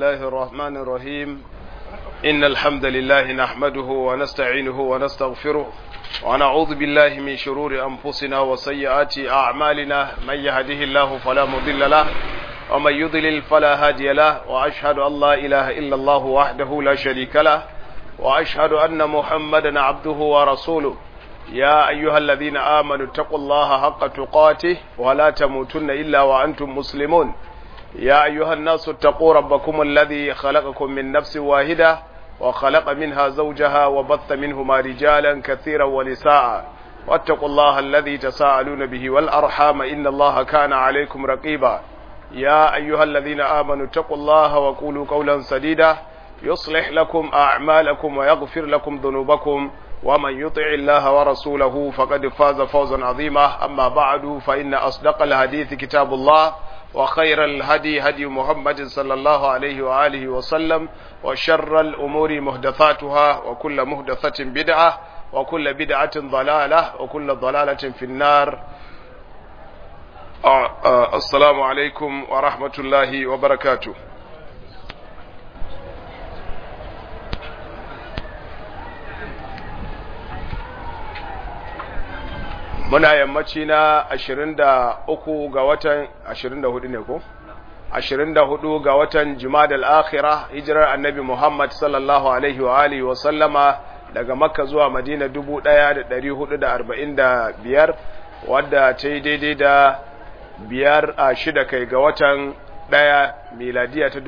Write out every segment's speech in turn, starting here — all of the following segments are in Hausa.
الله الرحمن الرحيم إن الحمد لله نحمده ونستعينه ونستغفره ونعوذ بالله من شرور أنفسنا وسيئات أعمالنا من يهده الله فلا مضل له ومن يضلل فلا هادي له وأشهد أن لا إله إلا الله وحده لا شريك له وأشهد أن محمدا عبده ورسوله يا أيها الذين آمنوا اتقوا الله حق تقاته ولا تموتن إلا وأنتم مسلمون يا أيها الناس اتقوا ربكم الذي خلقكم من نفس واحدة وخلق منها زوجها وبث منهما رجالا كثيرا ونساء واتقوا الله الذي تساءلون به والأرحام إن الله كان عليكم رقيبا يا أيها الذين آمنوا اتقوا الله وقولوا قولا سديدا يصلح لكم أعمالكم ويغفر لكم ذنوبكم ومن يطع الله ورسوله فقد فاز فوزا عظيما أما بعد فإن أصدق الحديث كتاب الله وخير الهدي هدي محمد صلى الله عليه وآله وسلم وشر الأمور محدثاتها وكل محدثة بدعة وكل بدعة ضلالة وكل ضلالة في النار آه آه السلام عليكم ورحمة الله وبركاته muna yammaci na 23 ga watan 24 ne ko 24 ga watan Jumadal Akhirah hijirar Annabi Muhammad sallallahu alaihi wa alihi wa sallama daga Makka zuwa Madina 1445 wadda ta yi daidai da biyar a shida kai ga watan ɗaya miladiya ta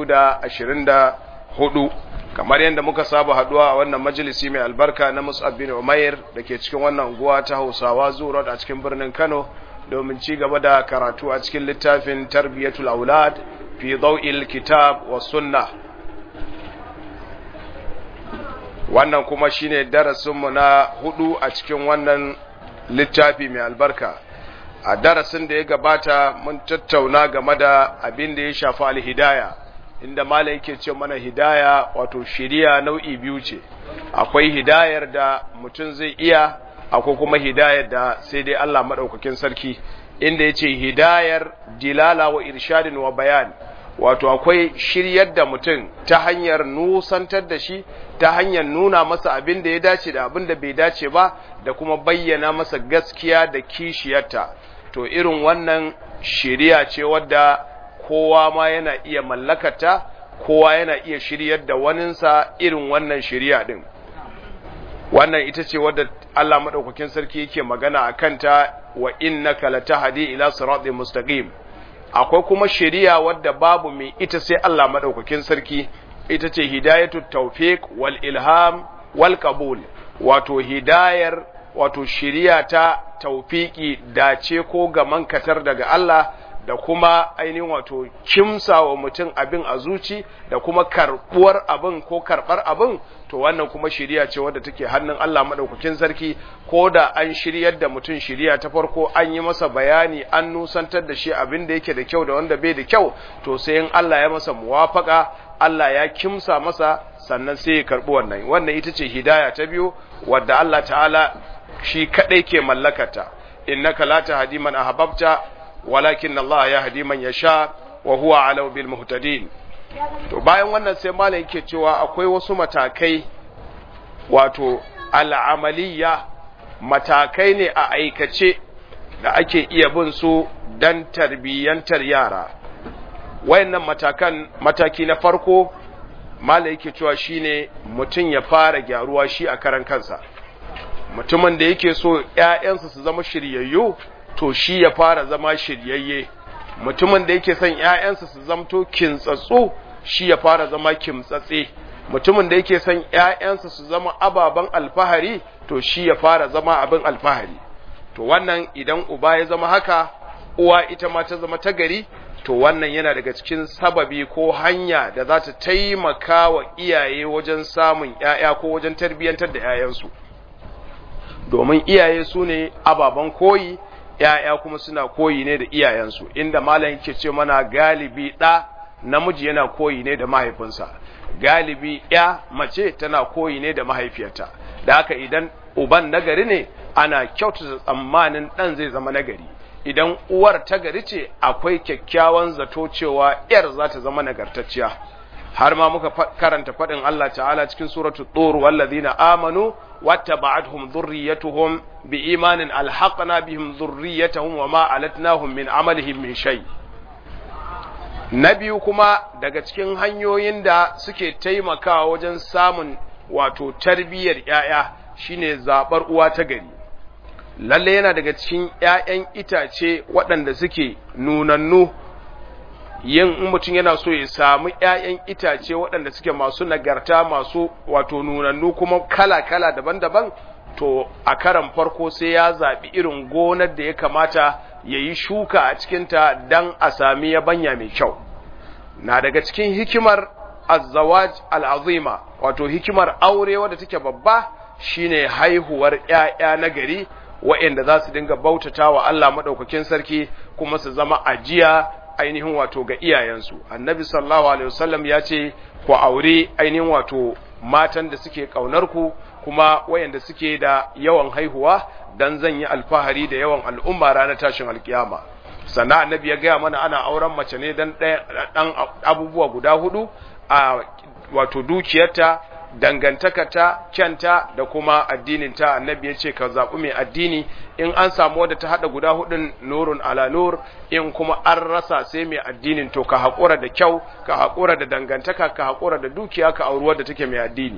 2024 kamar yadda muka saba haduwa a wannan majalisi mai albarka na Mus'ab bin Umair da ke cikin wannan unguwa ta Hausawa Zurot a cikin birnin Kano domin ci gaba da karatu a cikin littafin Tarbiyatul Aulad fi Daw'il Kitab wa Sunnah wannan kuma shine darasin mu na hudu a cikin wannan littafi mai albarka a darasin da ya gabata mun tattauna game da abin da ya shafi al-hidayah inda malam yake ce mana hidaya wato shiriya nau'i biyu ce akwai hidayar da mutum zai iya akwai kuma hidayar da sai dai Allah madaukakin sarki inda yace hidayar dilala wa irshadin wa bayan wato akwai shiryar da mutum ta hanyar nusantar da shi ta hanyar nuna masa abin da ya dace da abin da bai dace ba da kuma bayyana masa gaskiya da kishiyarta to irin wannan shiriya ce wadda kowa ma yana iya mallakata kowa yana iya shiryar da waninsa irin wannan shirya din wannan ita ce wadda Allah madaukakin sarki yake magana a kanta wa innaka latahdi ila siratin mustaqim akwai kuma shiriya wadda babu mai ita sai Allah madaukakin sarki ita ce hidayatut tawfiq wal ilham wal qabul wato hidayar wato shiriya ta tawfiki dace ko gaman katar daga Allah da kuma ainihin wato kimsa wa mutum abin a zuci da kuma karbuwar abin ko karbar abin to wannan kuma shiriya ce wadda take hannun Allah madaukakin sarki ko da an shiryar da mutum shiriya ta farko an yi masa bayani an nusantar da shi abin da yake da kyau da wanda bai da kyau to sai in Allah ya masa muwafaka Allah ya kimsa masa sannan sai ya karbi wannan wannan ita ce hidaya ta biyu wadda Allah ta'ala shi kadai ke mallakata innaka la tahdi man ahbabta walakin Allah ya hadi man yasha wa huwa alau bil muhtadin to bayan wannan sai malam yake cewa akwai wasu matakai wato al'amaliya matakai ne a aikace da ake iya bin su dan tarbiyyantar yara wayannan matakan mataki na farko malam yake cewa shine mutum ya fara gyaruwa shi a karan kansa mutumin da yake so ƴaƴansa su zama shiryayyu to shi ya fara zama shiryayye mutumin da yake son ƴaƴansa su zamto kintsatsu shi ya fara zama kimtsatse mutumin da yake son ƴaƴansa su zama ababen alfahari to shi ya fara zama abin alfahari to wannan idan uba ya zama haka uwa ita ma ta zama ta gari to wannan yana daga cikin sababi ko hanya da za ta taimaka wa iyaye wajen samun ƴaƴa ko wajen tarbiyyantar da ƴaƴansu domin iyaye su ne ababen koyi ‘ya'ya kuma suna koyi ne da iyayensu, inda malam yake ce mana galibi ɗa namiji yana koyi ne da mahaifinsa, galibi ‘ya mace tana koyi ne da mahaifiyarta, da haka idan uban nagari ne ana kyautata tsammanin ɗan zai zama nagari, idan uwar ta gari ce akwai kyakkyawan zato cewa ‘yar za ta zama nagartacciya. har ma muka karanta faɗin Allah ta'ala cikin suratul tur wallazina amanu wattaba'atuhum dhurriyyatuhum biimanin alhaqna bihim dhurriyyatahum wama alatnahum min amalihim min shay na biyu kuma daga cikin hanyoyin da suke taimakawa wajen samun wato tarbiyyar ‘ya'ya shine zaɓar uwa ta gari lalle yana daga cikin ‘ya'yan itace waɗanda suke nunannu yin in mutum yana so ya samu ‘ya'yan itace waɗanda suke masu nagarta masu wato nunannu kuma kala-kala daban-daban to a karan farko sai ya zaɓi irin gonar da ya kamata ya yi shuka a cikinta don a sami yabanya mai kyau na daga cikin hikimar azzawaj al'azima wato hikimar aure wadda take babba shine haihuwar ‘ya'ya na gari wa'inda za su dinga bautata wa Allah maɗaukakin sarki kuma su zama ajiya ainihin wato ga iyayensu annabi sallallahu alaihi wasallam ya ce ku aure ainihin wato matan da suke ƙaunar ku kuma wayanda suke da yawan haihuwa dan zan yi alfahari da yawan al'umma ranar tashin alkiyama sannan annabi ya gaya mana ana auren mace ne dan ɗan abubuwa guda hudu a wato dukiyarta dangantakarta kyanta da kuma addininta annabi ya ce ka zaɓi mai addini in an samu wadda ta haɗa guda hudun nurun ala nur in kuma an rasa sai mai addinin to ka haƙura da kyau ka haƙura da dangantaka ka haƙura da dukiya ka auri wadda take mai addini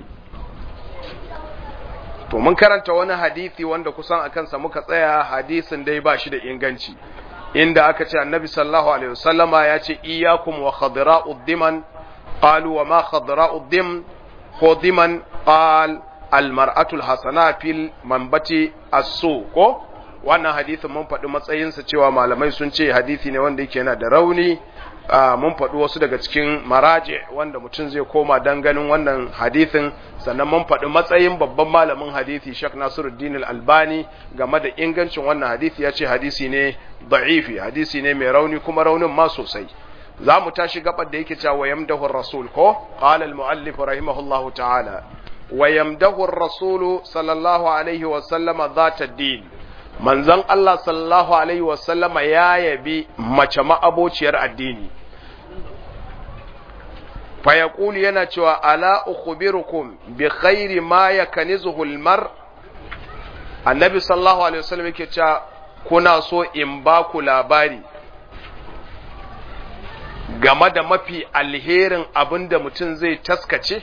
to mun karanta wani hadisi wanda kusan a kansa muka tsaya hadisin dai ba shi da inganci inda aka ce annabi sallallahu alaihi wasallama ya ce iyyakum wa khadra'ud diman qalu wa ma khadra'ud dim ko diman qal al mar'atul hasana fil manbati as-su ko wannan hadisin mun faɗi matsayinsa cewa malamai sun ce hadisi ne wanda yake yana da rauni mun faɗi wasu daga cikin maraje wanda mutum zai koma dan ganin wannan hadisin sannan mun faɗi matsayin babban malamin hadisi Sheikh Nasiruddin Al-Albani game da ingancin wannan hadisi ya ce hadisi ne da'ifi hadisi ne mai rauni kuma raunin ma sosai za mu tashi gabar da yake cewa yamdahu rasul ko qala al-muallif rahimahullahu ta'ala wa yamdahu ar-rasul sallallahu alaihi wa sallama dhata din manzon Allah sallallahu alaihi wa sallama ya yabi mace ma'abociyar addini fa yaqulu yana cewa ala ukhbirukum bi khairi ma yaknizuhu al-mar annabi sallallahu alaihi wa sallam yake cewa kuna so in ba ku labari game da mafi alherin abin da mutum zai taskace?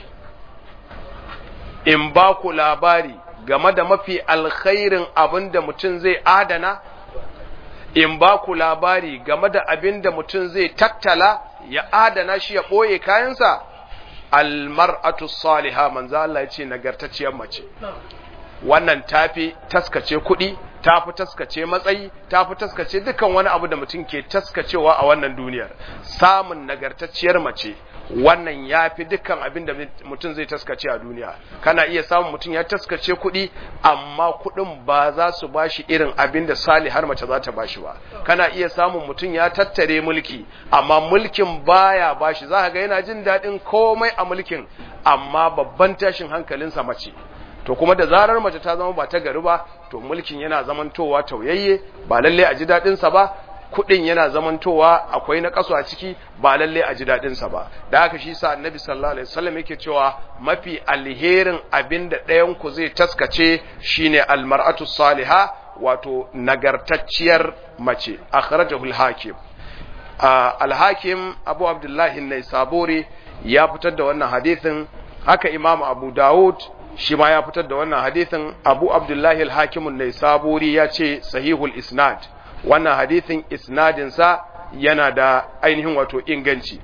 In ba ku labari game da mafi alkhairin abin da mutum zai adana? In ba ku labari game da abin da mutum zai tattala ya adana shi ya ɓoye kayansa? Almar'atu saliha manzo Allah ya ce nagartacciyar mace. Wannan tafi taskace kuɗi, ta fi taskace matsayi ta fi taskace dukan wani abu da mutum ke taskacewa a wannan duniyar samun nagartacciyar mace wannan ya fi dukkan abin da mutum zai taskace a duniya kana iya samun mutum ya taskace kuɗi amma kuɗin ba za su ba shi irin abin da salihar mace za ta ba shi ba kana iya samun mutum ya tattare mulki amma mulkin baya ba shi za ga yana jin daɗin komai a mulkin amma babban tashin hankalinsa mace to kuma da zarar mace ta zama ba ta gari ba to mulkin yana zamantowa tauyayye ba lalle a ji daɗin sa ba kuɗin yana zamantowa akwai na kaso a ciki ba lalle a ji daɗin sa ba da haka shi sa annabi sallallahu alaihi wasallam yake cewa mafi alherin abin da ɗayan ku zai taskace shine almar'atu salihah wato nagartacciyar mace akhrajahu al-hakim al-hakim abu abdullahi an-naisaburi ya fitar da wannan hadisin haka imam abu dawud shi ma ya fitar da wannan hadithin abu abdullahi al-hakimun ne saburi ya ce sahihul isnad wannan hadithin isnadinsa yana da ainihin wato inganci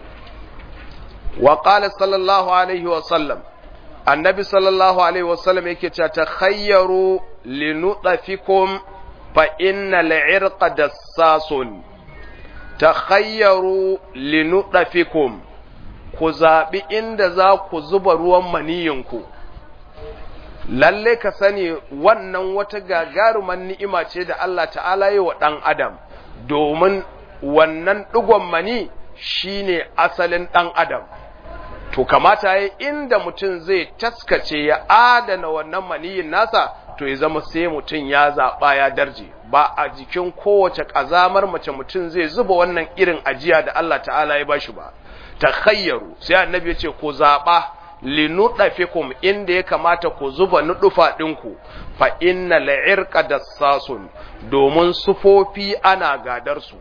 wa qala sallallahu alaihi wa sallam annabi sallallahu alaihi wa sallam yake cewa takhayyaru linutafikum fa inna al-irqa dassasun takhayyaru linutafikum ku zaɓi inda za ku zuba ruwan maniyinku lalle ka sani wannan wata gagaruman ni'ima ce da Allah ta'ala yi wa ɗan adam domin wannan ɗigon mani shine asalin ɗan adam to kamata ya inda mutum zai taskace ya adana wannan maniyin nasa to ya zama sai mutum ya zaɓa ya darje ba a jikin kowace ƙazamar mace mutum zai zuba wannan irin ajiya da Allah ta'ala ya bashi ba takhayyaru sai annabi ya ce ku zaɓa linuɗafikum inda ya kamata ku zuba nuɗufa ɗinku fa inna la'irka da sasun domin sufofi ana gadar su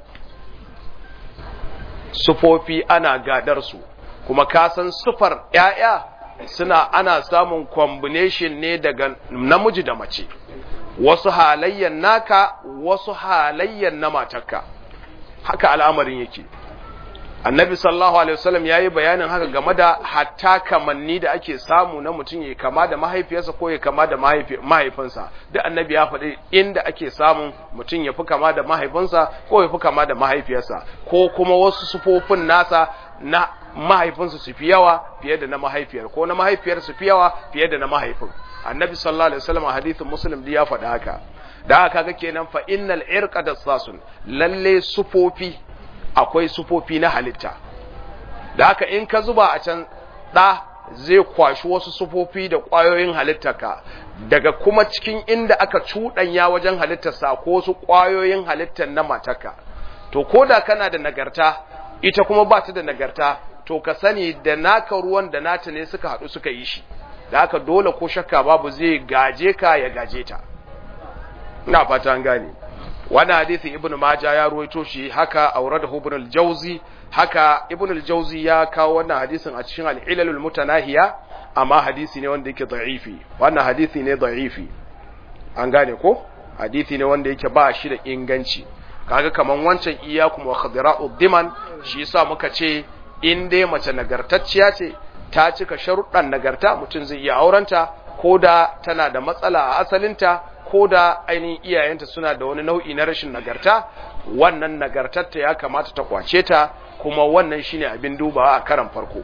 sufofi ana gadar su kuma ka san sufar ‘ya'ya suna ana samun combination ne daga namiji da mace wasu halayyan naka wasu halayyan na matarka haka al'amarin yake annabi sallallahu alaihi wasallam yayi bayanin haka game da hatta kamanni da ake samu na mutum ya kama da mahaifiyarsa ko ya kama da mahaifinsa duk annabi ya faɗi inda ake samun mutum ya fi kama da mahaifinsa ko ya fi kama da mahaifiyarsa ko kuma wasu sufofin nasa na mahaifinsa su fi yawa fiye da na mahaifiyar ko na mahaifiyar su fi yawa fiye da na mahaifin annabi sallallahu alaihi wasallam a hadithin muslim ya faɗi haka da haka ga kenan fa innal irqa dassasun lalle sufofi akwai sufofi na halitta da haka in ka zuba a can ɗa zai kwashi wasu sufofi da ƙwayoyin halittarka daga kuma cikin inda aka cuɗanya wajen halittarsa ko wasu ƙwayoyin halittar na matarka to ko da kana da nagarta ita kuma ba ta da nagarta to ka sani da naka ruwan da nata ne suka haɗu suka yi shi da haka dole ko shakka babu zai gaje ka ya gaje ta ina fata an gane wannan hadisi ibnu maja ya ruwaito shi haka auradahu ibn al-jawzi haka ibn al-jawzi ya kawo wannan hadisin a cikin al-ilalul mutanahiya amma hadisi ne wanda yake da'ifi wannan hadisi ne da'ifi an gane ko hadisi ne wanda yake ba shi da inganci kaga kaman wancan iyakum wa khadira'u diman shi yasa muka ce in dai mace nagartacciya ce ta cika sharuɗan nagarta mutum zai iya aurenta ko da tana da matsala a asalinta ko da ainihin iyayenta suna da wani nau'i na rashin nagarta wannan nagartarta ya kamata ta kwace ta kuma wannan shine abin dubawa a karan farko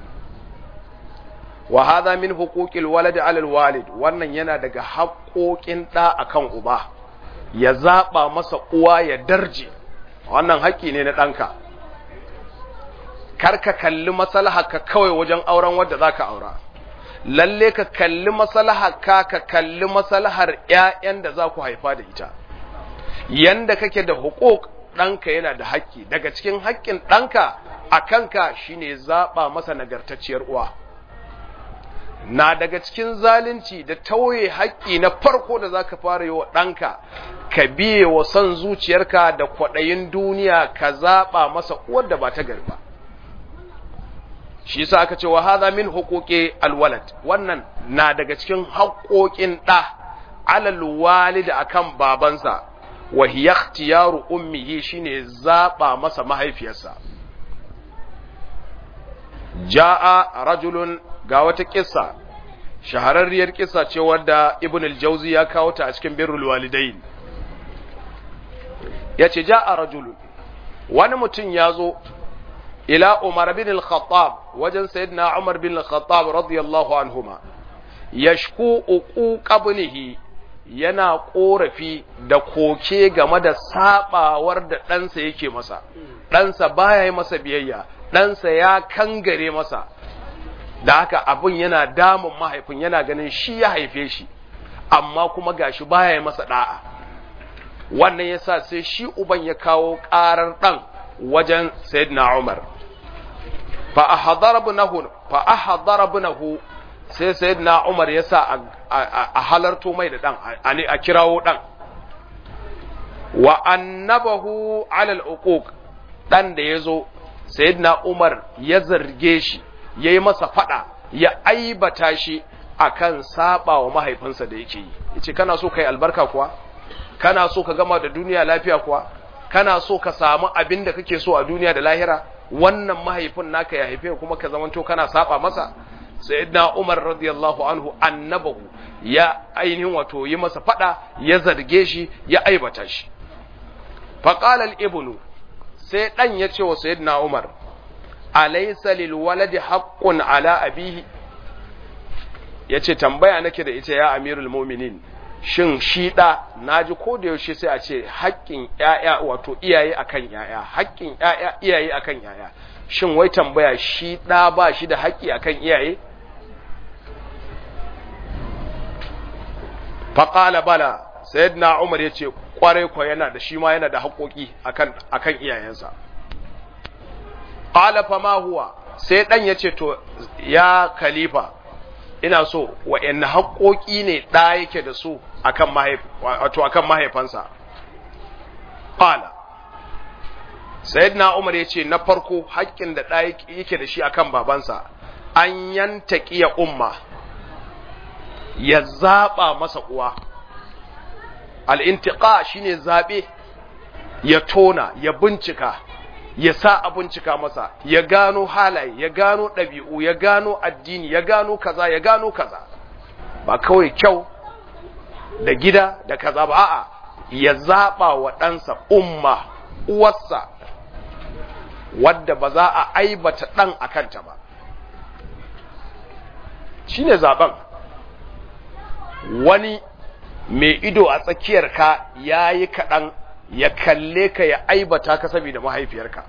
wa hadha min huquqil walad 'ala al-walid wannan yana daga haƙoƙin ɗa akan uba ya zaba masa uwa ya darje wannan haƙƙi ne na ɗanka kar ka kalli maslaha ka kawai wajen auren wanda zaka aura lalle ka kalli maslahar ka ka kalli maslahar ƴaƴan da za ku haifa da ita yanda kake da hukuk ɗanka yana da haƙƙi daga cikin haƙƙin ɗanka a kanka shine zaɓa masa nagartacciyar uwa na daga cikin zalunci da tauye haƙƙi na farko da za ka fara yi wa ɗanka ka biye wa son zuciyarka da kwaɗayin duniya ka zaɓa masa uwar da ba ta gari ba shi yasa aka ce wa hadha min huquqi alwalad wannan na daga cikin haƙoƙin ɗa alal walid akan babansa wa hiya ikhtiyaru ummihi shine zaba masa mahaifiyarsa jaa rajulun ga wata kissa shahararriyar kissa ce wadda ibn al-jawzi ya kawo ta a cikin birrul walidain yace jaa rajulun wani mutum ya zo ila Umar bin al-Khattab wajen sayyidina Umar bin al-Khattab radiyallahu anhuma yashku uquq ibnihi yana korafi da koke game da sabawar da ɗansa yake masa ɗansa baya yi masa biyayya ɗansa ya kangare masa da haka abin yana damun mahaifin yana ganin shi ya haife shi amma kuma gashi baya yi masa da'a wannan yasa sai shi uban ya kawo ƙarar ɗan wajen sayyidina Umar fa ahdara ibnahu fa ahdara ibnahu sai sayyidina Umar yasa a halarto mai da dan a kirawo dan wa annabahu ala al-uquq dan da yazo sayyidina Umar ya zarge shi yayi masa fada ya aibata shi akan saba wa mahaifinsa da yake yi yace kana so kai albarka kuwa kana so ka gama da duniya lafiya kuwa kana so ka samu abin da kake so a duniya da lahira wannan mahaifin naka ya haife kuma ka zamanto kana saba masa sayyidina Umar radiyallahu anhu annabahu ya ainihin wato yi masa fada ya zarge shi ya aibata shi fa qala al-ibnu sai dan ya ce wa sayyidina Umar alaysa lil waladi haqqun ala abihi yace tambaya nake da ita ya amirul mu'minin shin shi ɗa na ji ko da yaushe sai a ce haƙƙin ‘ya'ya wato iyaye akan ‘ya'ya haƙƙin ‘ya'ya iyaye akan ‘ya'ya shin wai tambaya shi ɗa ba shi da haƙƙi akan iyaye faƙala bala sayyidina umar ya ce ƙwarai kwa yana da shi ma yana da haƙoƙi akan akan iyayensa ƙala fa ma huwa sai ɗan ya ce to ya khalifa ina so wa'yan haƙoƙi ne ɗa yake da su akan mahaifansa ƙala sayyidina umar ya ce na farko haƙƙin da ɗa yake da shi akan babansa an yanta ƙiya umma ya zaɓa masa uwa al'intiƙa shine zaɓe ya tona ya bincika ya sa a bincika masa ya gano halaye ya gano ɗabi'u ya gano addini ya gano kaza ya gano kaza ba kawai kyau da gida da kaza ba a'a ya zaɓa wa ɗansa umma uwarsa wadda ba za a aibata ɗan a kanta ba shi ne zaɓen wani mai ido a tsakiyarka ya yi kaɗan ya kalle ka ya aibata ka saboda mahaifiyarka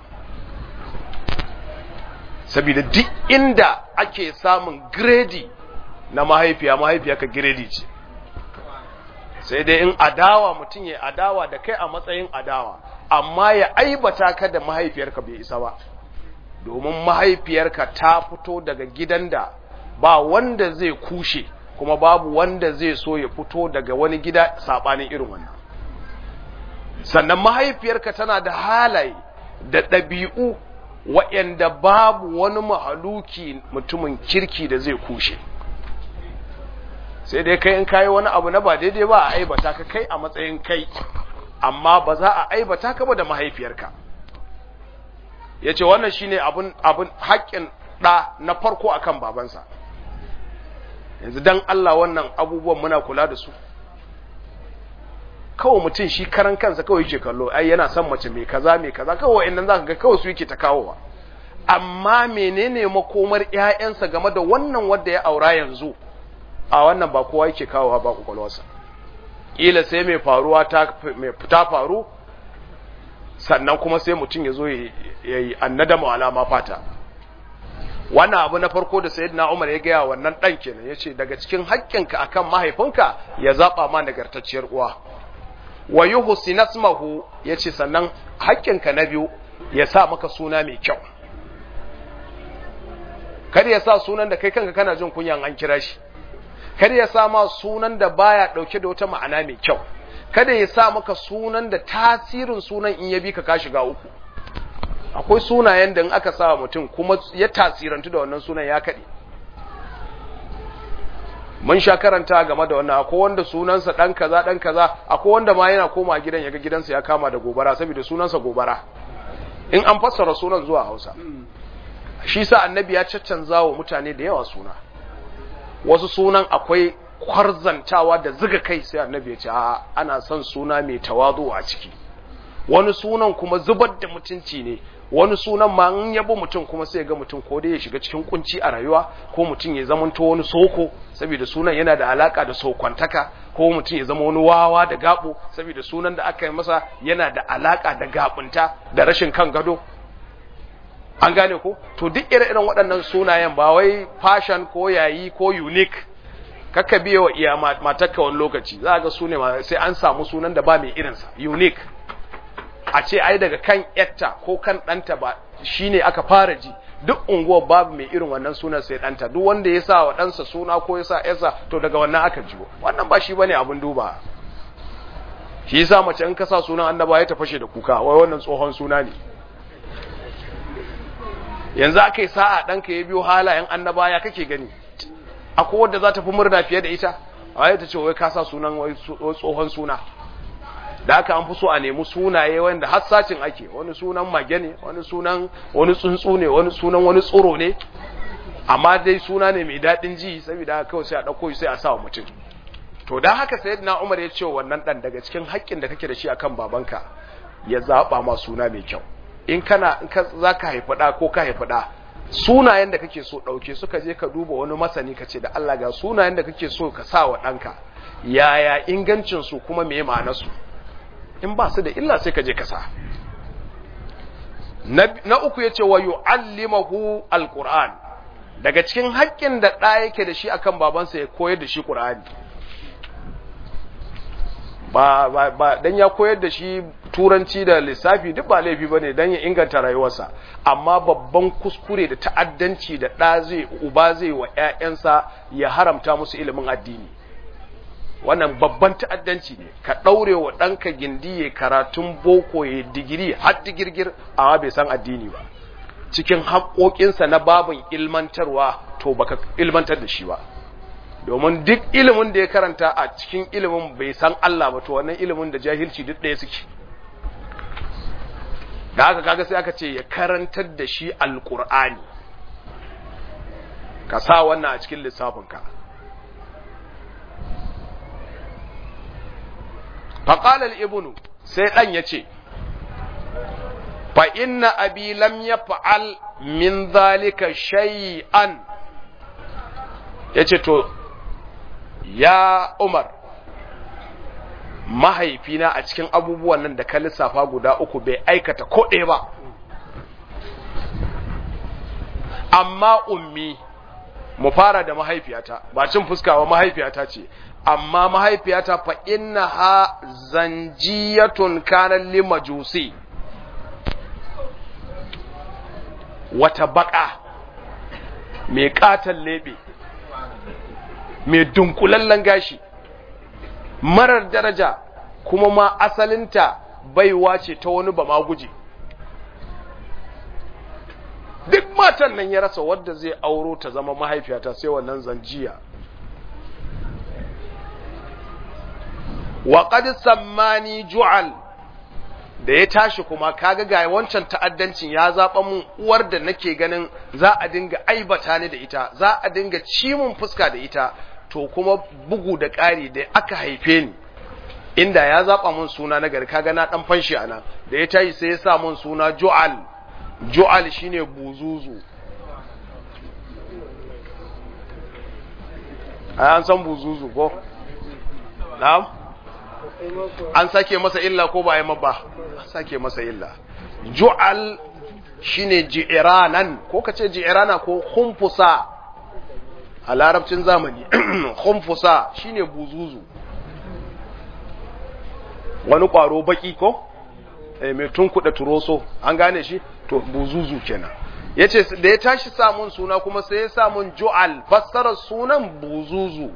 saboda duk inda ake samun gredi na mahaifiya mahaifiyarka gredi ce sai dai in adawa mutum ya adawa da kai a matsayin adawa amma ya aibata ka da mahaifiyarka bai isa ba domin mahaifiyarka ta fito daga gidan da ba wanda zai kushe kuma babu wanda zai so ya fito daga wani gida saɓanin irin wannan sannan mahaifiyarka tana da halaye da ɗabi'u waɗanda babu wani mahaluki mutumin kirki da zai kushe sai dai kai in kayi wani abu na ba daidai ba a aibata ka kai a matsayin kai amma ba za a aibata ka ba da mahaifiyarka ya ce wannan shine abun abun haƙƙin ɗa na farko akan babansa yanzu dan Allah wannan abubuwan muna kula da su kawai mutum shi karan kansa kawai yake kallo ai yana son mace mai kaza mai kaza kawai wa'annan zaka ga kawai su yake ta kawowa amma menene makomar ƴaƴansa game da wannan wanda ya aura yanzu a wannan ba kowa yake kawowa ba kokolwarsa kila sai mai faruwa ta mai fita faru sannan kuma sai mutum ya zo ya yi annadama alama fata wannan abu na farko da sayyidina Umar ya gaya wannan dan kenan yace daga cikin haƙƙinka akan mahaifinka ya zaba ma nagartacciyar uwa wa yuhsi nasmahu yace sannan haƙƙinka na biyu ya sa maka suna mai kyau kada ya sa sunan da kai kanka kana jin kunyan an kira shi kada ya sa ma sunan da baya dauke da wata ma'ana mai kyau kada ya sa maka sunan da tasirin sunan in ya bi ka ka shiga uku akwai sunayen da in aka sa mutum kuma ya tasirantu da wannan sunan ya kaɗe mun sha karanta game da wannan akwai wanda sunansa ɗan kaza ɗan kaza akwai wanda ma yana koma gidan yaga gidansa ya kama da gobara saboda sunansa gobara in an fassara sunan zuwa hausa shi sa annabi ya caccanza wa mutane da yawa suna wasu sunan akwai kwarzantawa da ziga kai sai annabi ya ce a ana son suna mai tawazu a ciki wani sunan kuma zubar da mutunci ne wani sunan ma in yabo mutum kuma sai ga mutum ko dai ya shiga cikin kunci a rayuwa ko mutum ya zamanto wani soko saboda sunan yana da alaka da sokwantaka ko mutum ya zama wani wawa da gabo saboda sunan da aka yi masa yana da alaka da gabunta da rashin kan gado an gane ko to duk ire-iren waɗannan sunayen ba wai fashion ko yayi ko unique kakka biye wa iya matakka wani lokaci za ga su ne sai an samu sunan da ba mai irinsa unique a ce ai daga kan yatta ko kan ɗanta ba shine aka fara ji duk unguwar babu mai irin wannan sunan sai ɗanta duk wanda ya sa wa ɗansa suna ko ya sa yasa to daga wannan aka jiwo wannan ba shi bane abin duba shi yasa mace in ka sa sunan annaba ya tafashe da kuka wai wannan tsohon suna ne yanzu aka yi sa'a ɗanka ya biyo halayen annaba ya kake gani akwai wadda za ta fi murna fiye da ita a ta ce wai ka sa sunan wai tsohon suna da aka an fi so a nemi sunaye wanda hassacin ake wani sunan mage ne wani sunan wani tsuntsu ne wani sunan wani tsoro ne amma dai suna ne mai daɗin ji saboda haka kawai sai a ɗauko sai a sa wa mutum to dan haka sayyidina Umar ya ce wannan dan daga cikin haƙƙin da kake da shi akan babanka ya zaba ma suna mai kyau in kana in ka zaka haifi da ko ka haifi da sunayen da kake so ɗauke suka je ka duba wani masani ka ce da Allah ga sunayen da kake so ka sa wa ɗanka yaya ingancinsu kuma me ma'anarsu in ba su da illa sai ka je ka sa na uku ya ce wa yu'allimahu alquran daga cikin haƙƙin da ɗa yake da shi akan babansa ya koyar da shi qur'ani ba ba ba dan ya koyar da shi turanci da lissafi duk ba laifi bane dan ya inganta rayuwarsa amma babban kuskure da ta'addanci da ɗa zai uba zai wa ƴaƴansa ya haramta musu ilimin addini wannan babban ta'addanci ne ka ɗaure wa ɗanka gindi ya karatun boko ya digiri har digirgir amma bai san addini ba cikin haƙoƙinsa na babin ilmantarwa to baka ilmantar da shi ba domin duk ilimin da ya karanta a cikin ilimin bai san Allah ba to wannan ilimin da jahilci duk ɗaya suke da haka kaga sai aka ce ya karantar da shi alƙur'ani ka sa wannan a cikin lissafinka faƙalar ibnu sai ɗan ya ce fa inna abi lam ya fa'al min zalika shay'an ya ce to ya umar mahaifina a cikin abubuwan nan da ka lissafa guda uku bai aikata ko ɗaya ba amma ummi mu fara da mahaifiyata ba cin fuskawa mahaifiyata ce amma mahaifiyata fa inna ha zanjiyatun kanan limajusi wata baka mai katon lebe mai dunkulallen gashi marar daraja kuma ma asalinta baiwa ce ta wani ba ma guje duk matan nan ya rasa wadda zai auro ta zama mahaifiyata sai wannan zanjiya wa qad sammani ju'al da ya tashi kuma kaga ga wancan ta'addancin ya zaba mun uwar da nake ganin za a dinga aibata ni da ita za a dinga ci mun fuska da ita to kuma bugu da ƙari da aka haife ni inda ya zaba mun suna na gari kaga na dan fanshi ana da ya tayi sai ya sa mun suna ju'al ju'al shine buzuzu an san buzuzu ko na'am an sake masa illa ko ba ya mabba an sake masa illa ju'al shine ji'iranan ko kace ji'irana ko khumfusa a larabcin zamani khumfusa shine buzuzu wani kwaro baki ko eh mai tunkuda turoso an gane shi to buzuzu kenan yace da ya tashi samun suna kuma sai ya samun ju'al fassarar sunan buzuzu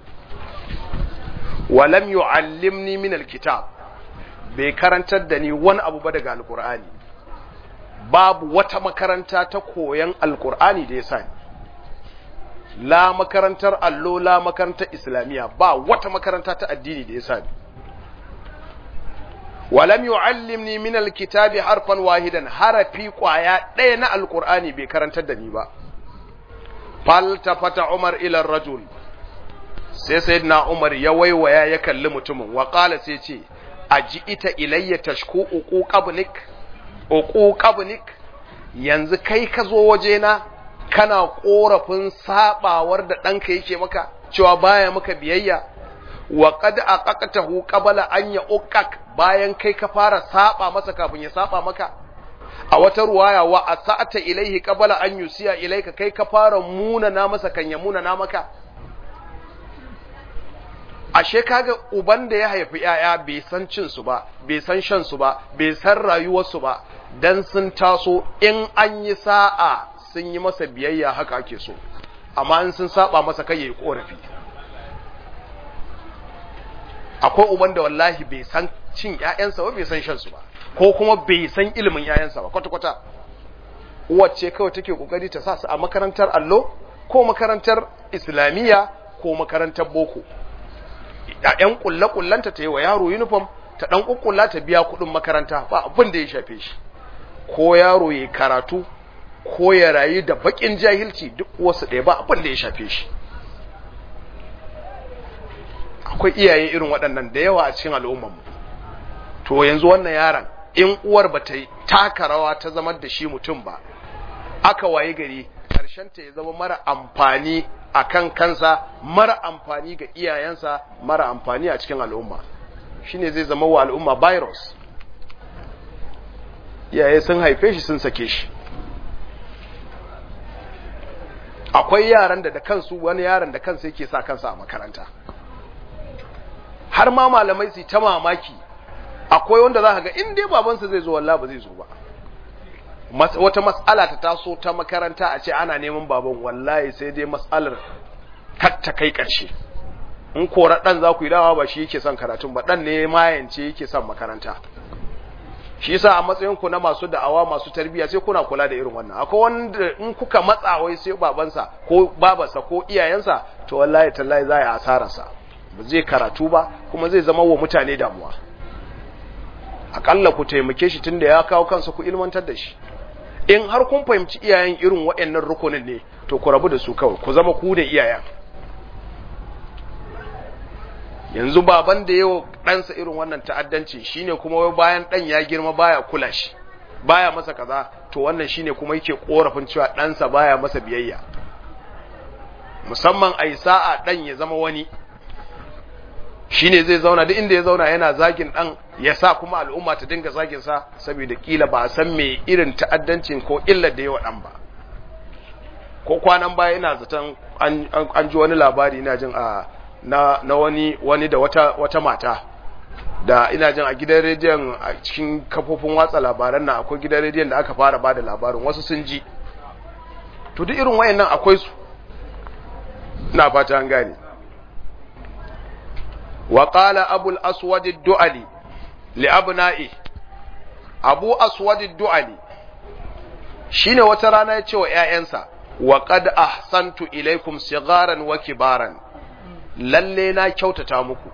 walam yu'allimni min alkitab bai karantar da ni wani abu ba daga alqur'ani babu wata makaranta ta koyan alqur'ani da ya sani la makarantar allo la makarantar islamiyya ba wata makaranta ta addini da ya sani walam yu'allimni min alkitabi harfan wahidan harafi kwaya ɗaya na alqur'ani bai karantar da ni ba faltafata umar ila rajul sai sayyidina umar ya waiwaya ya kalli mutumin wa qala sai ce aji ita ilayya tashku uquqabnik uquqabnik yanzu kai ka zo wajena kana korafin sabawar da ɗanka yake maka cewa baya maka biyayya wa qad aqaqtahu qabla an ya'uqqak bayan kai ka fara saba masa kafin ya saba maka a wata ruwaya wa asata ilaihi qabla an yusiya ilaika kai ka fara muna na masa kan ya muna na maka ashe kaga uban da ya haifi yaya bai san cin su ba bai san shan su ba bai san rayuwar su ba dan sun taso in an yi sa'a sun yi masa biyayya haka ake so amma in sun saba masa kai yayi korafi akwai uban da wallahi bai san cin ƴaƴansa ba bai san shan su ba ko kuma bai san ilimin ƴaƴansa ba kwata kwata wacce kawai take kokari ta sa su a makarantar allo ko makarantar islamiyya ko makarantar boko ƴan kulle kullanta ta yi wa yaro uniform ta dan kukkulla ta biya kuɗin makaranta ba abin da ya shafe shi ko yaro ya karatu ko ya rayu da bakin jahilci duk wasu ɗaya ba abin da ya shafe shi akwai iyaye irin waɗannan da yawa a cikin al'ummarmu to yanzu wannan yaron in uwar ba ta taka rawa ta zama da shi mutum ba aka waye gari ta ya zama mara amfani a kan kansa mara amfani ga iyayensa mara amfani a cikin al'umma shine zai zama wa al'umma virus iyaye sun haife shi sun sake shi akwai yaran da da kansu wani yaran da kansa yake sa kansa a makaranta har ma malamai su ta mamaki akwai wanda za ka ga in dai babansa zai zo wallahi ba zai zo ba wata mas'ala ta taso ta makaranta a ce ana neman baban wallahi sai dai mas'alar kar ta kai ƙarshe in kora dan za ku yi dawa ba shi yake son karatun ba dan ne mayance yake son makaranta shi yasa a matsayin ku na masu da'awa masu tarbiyya sai kuna kula da irin wannan akwai wanda in kuka matsa wai sai babansa ko babarsa ko iyayensa to wallahi tallahi za ya asararsa ba zai karatu ba kuma zai zama wa mutane damuwa akalla ku taimake shi tunda ya kawo kansa ku ilmantar da shi in har kun fahimci iyayen irin waɗannan rukunin ne to ku rabu da su kawai ku zama ku da iyayen yanzu baban da yau ɗansa irin wannan ta'addanci shine kuma wai bayan ɗan ya girma baya kula shi baya masa kaza to wannan shine kuma yake korafin cewa ɗansa baya masa biyayya musamman a sa'a ɗan ya zama wani shine zai zauna duk inda ya zauna yana zagin ɗan ya sa kuma al'umma ta dinga zagin sa saboda kila ba a san me irin ta'addancin ko illar da yawa ɗan ba ko kwanan baya ina zaton an ji wani labari ina jin a na, na wani wani da wata wata mata da ina jin a gidan rediyon a cikin kafofin watsa labaran nan akwai gidan rediyon da aka fara bada labarin wasu sun ji to duk irin wayannan akwai su ina fata an gane wa qala abu al-aswad ad-du'ali li abna'i abu aswad ad-du'ali shine wata rana ya ce wa ƴaƴansa wa qad ahsantu ilaykum sigharan wa kibaran lalle na kyautata muku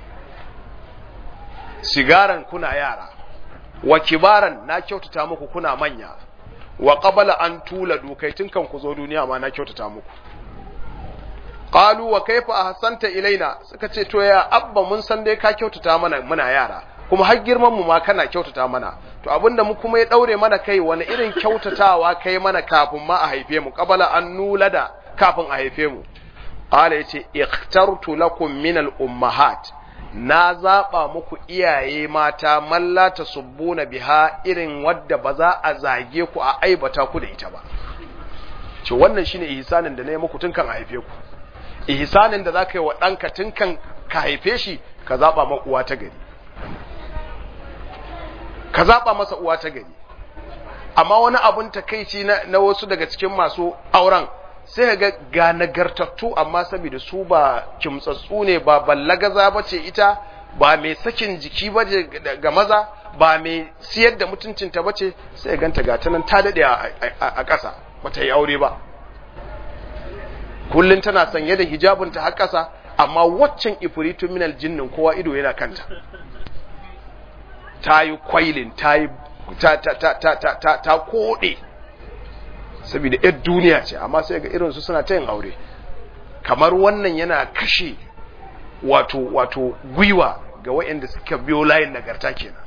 sigaran kuna yara wa kibaran na kyautata muku kuna manya wa qabala an tula dukai tun kan ku zo duniya ma na kyautata muku qalu wa kaifa ahsanta ilaina suka ce to ya abba mun san dai ka kyautata mana muna yara kuma har girman mu ma kana kyautata mana to abinda mu kuma ya daure mana kai wani irin kyautatawa kai mana kafin ma a haife mu qabala an nulada kafin a haife mu qala yace ikhtartu lakum min al ummahat na zaba muku iyaye mata malla tasubbuna biha irin wadda ba za a zage ku a aibata ku da ita ba ce wannan shine ihsanin da na yi muku tun kan haife ku ihsanin da zaka yi wa ɗanka tun kan ka haife shi ka zaba ma uwa ta gari ka zaba masa uwa ta gari amma wani abun takeici na, na wasu daga cikin masu auren sai ga ga nagartattu amma saboda su ba kimtsatsu ne ba ballagaza ba ce ita ba mai sakin jiki ba ga maza ba mai siyar da mutuncinta ba ce sai ganta ga ta nan ta daɗe a ƙasa ba ta yi aure ba kullum tana sanye da hijabinta har ƙasa amma waccan ifritu minal jinnin kowa ido yana kanta ta yi kwailin ta yi ta koɗe saboda yar duniya ce amma sai ga irinsu suna ta yin aure kamar wannan yana kashe wato wato gwiwa ga waɗanda suka biyo layin nagarta kenan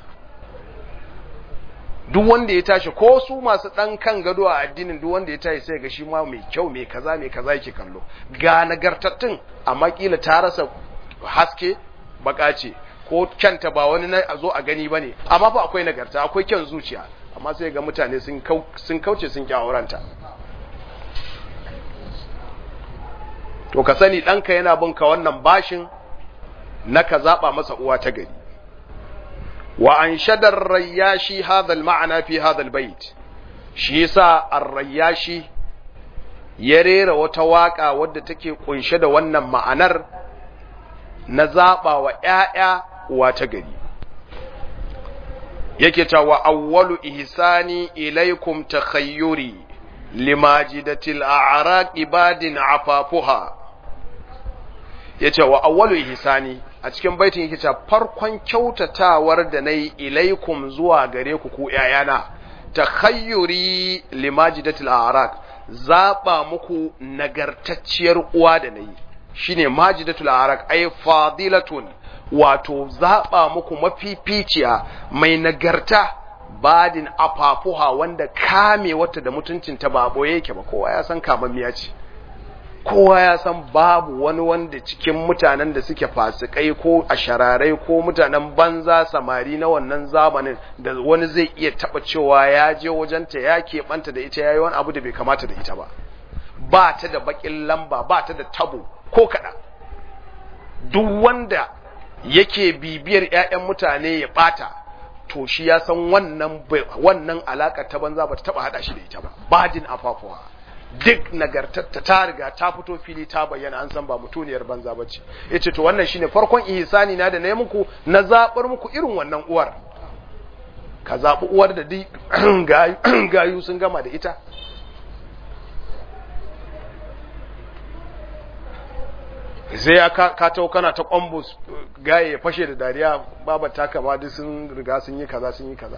duk wanda ya tashi ko su masu ɗan kan gado a addinin duk wanda ya tashi sai ga shi ma mai kyau mai kaza mai kaza yake kallo ga nagartattun amma kila ta rasa haske baka ce ko kyanta ba wani na a zo a gani bane amma fa akwai nagarta akwai kyan zuciya amma sai ga mutane sun kauce sun kyawaranta to ka sani ɗanka yana binka wannan bashin na ka zaɓa masa uwa ta gari wa an shadar rayyashi hadal ma'ana fi hadal bait shi yasa ar-rayyashi ya rera wata waka wadda take kunshe da wannan ma'anar na zaɓa wa ‘ya'ya uwa ta gari yake ta wa awwalu ihsani ilaikum takhayyuri limajidatil a'raq ibadin afafuha yace wa awwalu ihsani a cikin baitin yake ta farkon kyautatawar da nayi ilaikum zuwa gare ku ku ƴaƴana takhayyuri limajidatil a'raq zaba muku nagartacciyar uwa da nayi shine majidatul a'raq ay fadilatun wato zaɓa muku mafificiya mai nagarta badin afafuha wanda kame wata da mutuncinta ba boye yake ba kowa ya san kamammiya ce kowa ya san babu wani wanda cikin mutanen da suke fasikai ko ashararai ko mutanen banza samari na wannan zamanin da wani zai iya taɓa cewa ya je wajenta ya keɓanta da ita ya yi wani abu da bai kamata da ita ba ba ta da baƙin lamba ba ta da tabo ko kaɗan duk wanda yake bibiyar ‘ya'yan mutane ya ɓata to shi ya san wannan wannan alaka ta banza ba ta taba hada shi da ita ba bajin afafuwa duk nagartatta ta riga ta fito fili ta bayyana an san ba mutuniyar banza bace yace to wannan shine farkon ihsani na da nayi muku na zabar muku irin wannan uwar ka zabi uwar da duk gayu sun gama da ita sai ya ka tau kana ta kwambus gaye ya fashe da dariya baba ta kama duk sun riga sun yi kaza sun yi kaza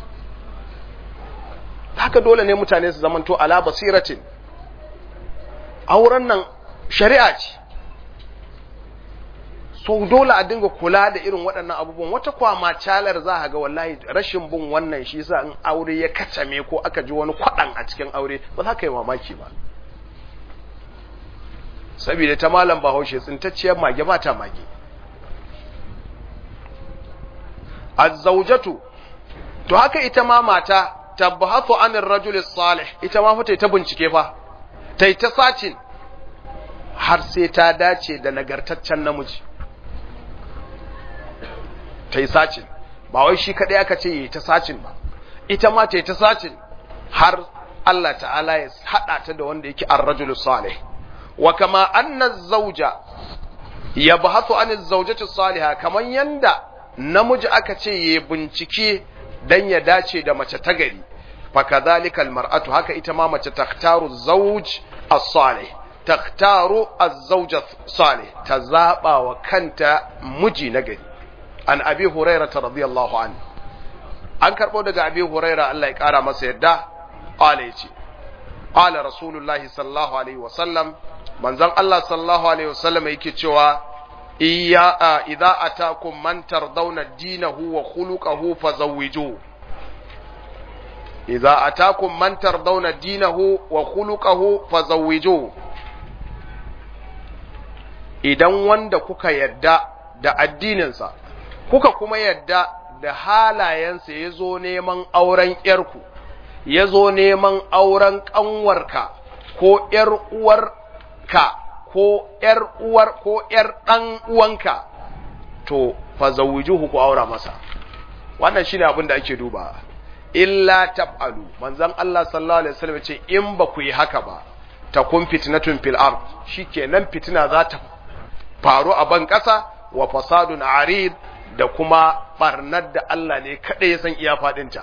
haka dole ne mutane su zamanto ala basiratin auren nan shari'a ce so dole a dinga kula da irin waɗannan abubuwan wata kwama calar za a ga wallahi rashin bin wannan shi sa in aure ya kacame ko aka ji wani kwaɗan a cikin aure ba za ka yi mamaki ba saboda ta malam bahaushe tsintacciyar mage ba ta mage azzaujatu to haka ita ma mata tabbathu anir rajul salih ita ma fa ta bincike fa tai ta sacin har sai ta dace da nagartaccen namiji tai sacin ba wai shi kadai aka ce yi ta sacin ba ita ma tai ta sacin har Allah ta'ala ya hada ta da wanda yake ar-rajul salih wa kama anna zawja yabhathu an az-zawjati salihah kaman yanda namiji aka ce ya bincike dan ya dace da mace ta gari fa kadhalika al-mar'atu haka ita ma mace takhtaru zawj as-salih takhtaru az-zawj as-salih ta zaba wa kanta miji na gari an abi hurairah radiyallahu anhu an karbo daga abi hurairah Allah ya kara masa yadda qala yace qala rasulullahi sallallahu alaihi wa sallam manzon Allah sallallahu alaihi wasallam yake cewa iya idza atakum man tardawna dinahu wa khuluquhu fazawwiju idza atakum man tardawna dinahu wa khuluquhu fazawwiju idan wanda kuka yadda da addininsa kuka kuma yadda da halayensa ya zo neman auren ‘yarku, ya zo neman auren ƙanwarka ko ‘yar uwar ka ko ‘yar uwar ko ‘yar ɗan uwanka, to, fa zawujuhu ku aura masa. Wannan shi ne abin da ake duba. Illa tab'alu, manzan Allah sallallahu Alaihi wasallam ce, in ba ku yi haka ba, ta kun fitnatun fil ard shi kenan fitina za ta faru a ban ƙasa wa fasadun arid da kuma barnar da Allah ne kaɗai ya san iya faɗinta.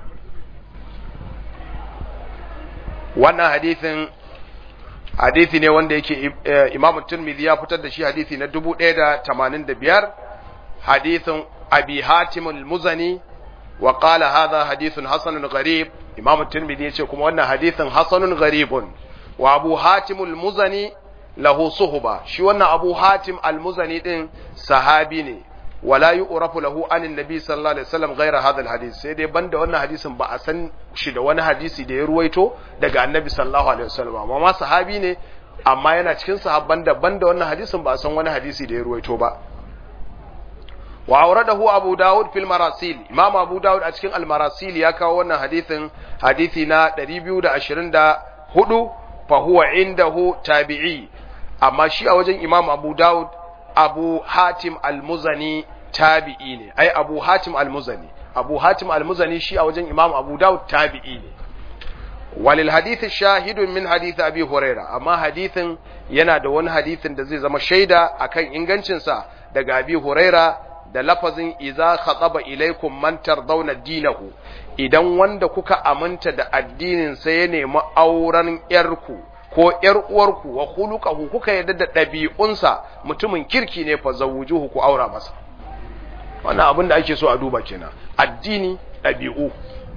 Wannan hadithin hadithi ne wanda yake Imam Tirmidhi ya fitar da shi hadithi na 1085 hadithin Abi Hatim al-Muzani wa qala hadha hadithun hasanun gharib Imam Tirmidhi yace kuma wannan hadithin hasanun gharibun wa Abu Hatim al-Muzani lahu suhba shi wannan Abu Hatim al-Muzani din sahabi ne wala yu'rafu lahu anin nabi sallallahu alaihi wasallam ghaira hadha alhadith sai dai banda wannan hadisin ba a san shi da wani hadisi da ya ruwaito daga annabi sallallahu alaihi wasallam amma ma sahabi ne amma yana cikin sahabban da banda wannan hadisin ba a san wani hadisi da ya ruwaito ba wa awradahu abu daud fil marasil imam abu daud a cikin al marasil ya kawo wannan hadisin hadisi na 224 fa huwa indahu tabi'i amma shi a wajen imam abu daud abu hatim al-muzani tabi'i ne ai abu hatim al-muzani abu hatim al-muzani shi a wajen imam abu daud tabi'i ne walil hadith shahidun min hadith abi huraira amma hadithin yana da wani hadithin da zai zama shaida akan ingancinsa daga abi huraira da lafazin iza khataba ilaikum man tardawna dinahu idan wanda kuka aminta da addinin sa ya nemi auren yarku ko ‘yar uwarku wa khuluqahu kuka yarda da ɗabi'unsa mutumin kirki ne fa zawujuhu ku aura masa wannan abin da ake so a duba kenan addini ɗabi'u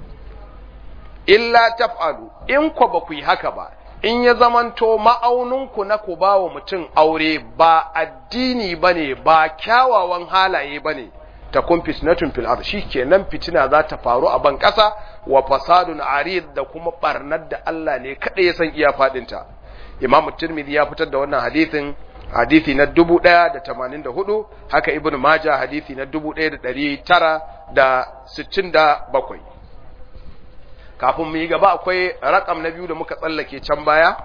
illa taf'alu in ku ba ku yi haka ba in ya zamanto ma'auninku na ku ba wa mutum aure ba addini bane ba kyawawan halaye bane ta kun fitnatun fil ard kenan fitina za ta faru a ban ƙasa wa fasadun arid da kuma barnar da Allah ne kada ya san iya fadin ta Imam Tirmidhi ya fitar da wannan hadisin hadisi na 1084 haka Ibn Majah hadisi na 1967 kafin mu yi gaba akwai rakam na biyu da muka tsallake can baya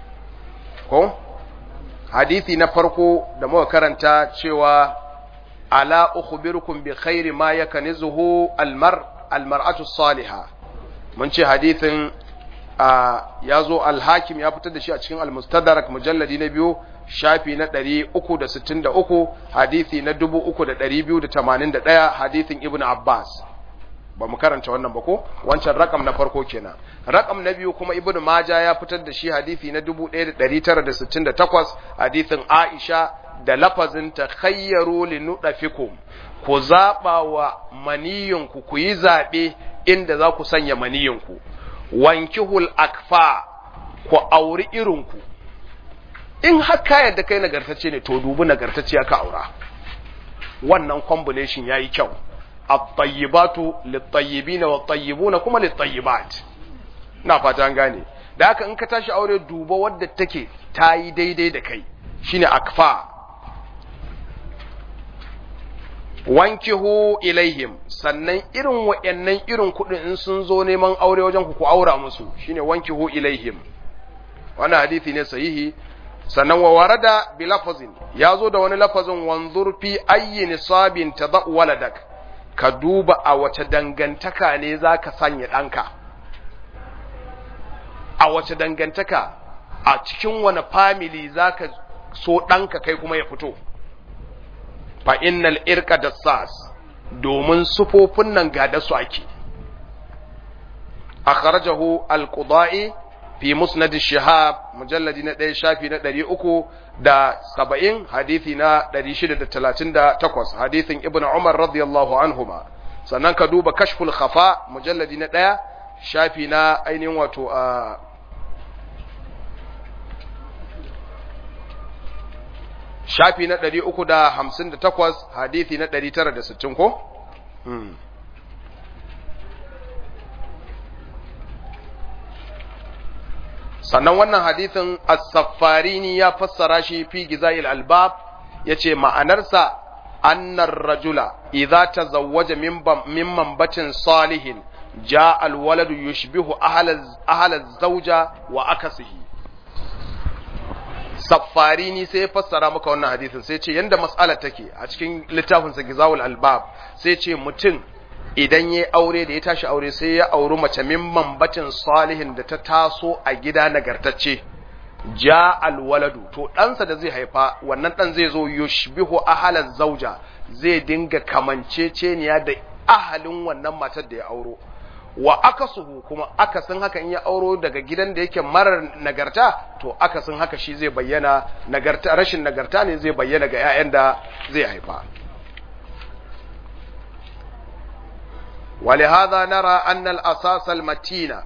ko hadisi na farko da muka karanta cewa ala ukhbirukum bi khairi ma yaknizuhu almar almar'atu salihah mun ce hadithin ya zo alhakim ya fitar da shi a cikin almustadrak mujalladi na biyu shafi na 363 hadithi na 3281 hadithin ibn abbas ba mu karanta wannan ba ko wancan rakam na farko kenan rakam na biyu kuma ibn maja ya fitar da shi hadithi na 1968 hadithin aisha da lafazin takhayyaru linudafikum ku zaba wa maniyinku ku yi zabe inda za ku sanya maniyinku wankihul akfa ku auri irinku in haka yadda kai nagartacce ne to dubi nagartacce ka aura wannan combination yayi kyau at-tayyibatu lit-tayyibin wat-tayyibuna kuma lit-tayyibat na fata an gane da haka in ka tashi aure duba wadda take tayi daidai da kai shine akfa wankihu ilaihim sannan irin wa'annan irin kuɗin in sun zo neman aure wajen ku ku aura musu shine wankihu ilaihim wannan hadisi ne sahihi sannan wa warada bi lafazin ya zo da wani lafazin wanzur fi ayyi nisabin tadau waladak ka duba a wace dangantaka ne zaka sanya ɗanka a wace dangantaka a cikin wani family zaka so ɗanka kai kuma ya fito fa innal irka dassas domin sufofin nan ga da su ake akhrajahu al-qudai fi musnad shihab mujalladi na 1 shafi na 370 hadisi na 638 hadisin ibnu umar radiyallahu anhuma sannan ka duba kashful khafa mujalladi na 1 shafi na ainihin wato a shafi na ɗari uku da hamsin da takwas hadithi na ɗari tara da sittin ko? sannan wannan hadithin as-saffarini ya fassara shi fi gizail albab ya ce ma'anarsa annar rajula idza tazawwaja min mambatin salihin ja alwaladu yushbihu ahla zauja wa akasihi saffarini sai ya fassara maka wannan hadisin sai ce yanda mas'alar take a cikin littafin sa Gizawul Albab sai ce mutum idan yayi aure da ya tashi aure sai ya auri mace min mambatin salihin da ta taso a gida nagartacce ja alwaladu to ɗansa da zai haifa wannan ɗan zai zo yushbihu ahalan zauja zai dinga kamanceceniya da ahalin wannan matar da ya auro wa akasuhu kuma akasin haka in ya auro daga gidan da yake marar nagarta to akasin haka shi zai bayyana nagarta rashin nagarta ne zai bayyana ga 'ya'yan da zai haifa ولهذا نرى أن الأساس المتين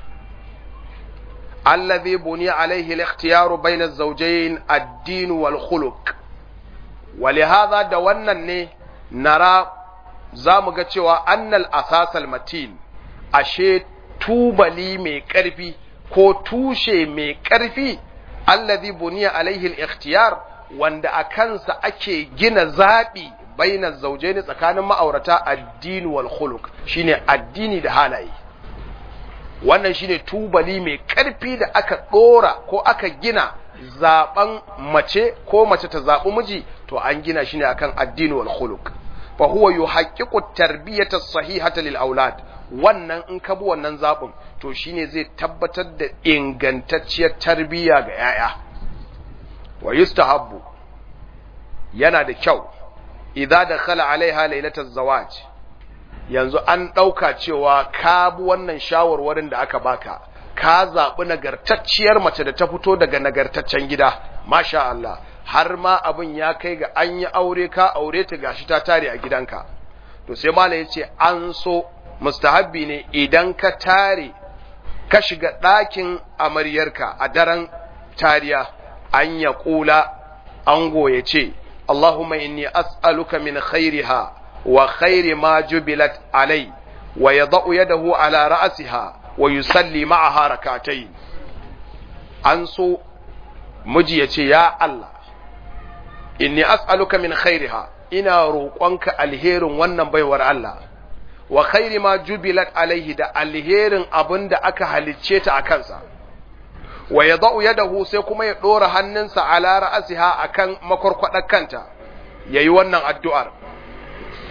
الذي بني عليه الاختيار بين الزوجين الدين والخلق ولهذا دوانا نرى زامغة أن الأساس المتين ashe tubali mai ƙarfi ko tushe mai ƙarfi allazi buniya alaihi al-ikhtiyar wanda a kansa ake gina zaɓi bainar zaujaini tsakanin ma'aurata addini wal khuluq shine addini da halaye wannan shine tubali mai ƙarfi da aka ɗora ko aka gina zaɓen mace ko mace ta zaɓi miji to an gina shi ne akan addini wal khuluq fa huwa yuhaqqiqu tarbiyata as-sahihata lil aulad wannan in ka bi wannan zaɓin to shine zai tabbatar da ingantacciyar tarbiyya ga yaya wa yustahabbu yana da kyau idza dakhala alaiha lailatul zawaj yanzu an ɗauka cewa ka bi wannan shawarwarin da aka baka ka zaɓi nagartacciyar mace da ta fito daga nagartaccen gida masha Allah har ma abin ya kai ga an yi aure ka aure ta gashi ta tare a gidanka to sai mala ya ce an so mustahabbi ne idan ka tare ka shiga ɗakin amaryarka a daren tariya an ya ƙula an goye ce Allahumma inni as'aluka min khairiha wa khairi ma jubilat alai wa yada'u yadahu ala ra'siha wa yusalli ma'aha rak'atayn an so miji ya ce ya Allah inni as'aluka min khairiha ina roƙonka alherin wannan baiwar Allah wa khairi ma jubilat alaihi da alherin abin da aka halicce ta a kansa wa ya za'u yadahu sai kuma ya ɗora hannunsa ala ra'asiha akan makwarkwaɗar kanta ya yi wannan addu'ar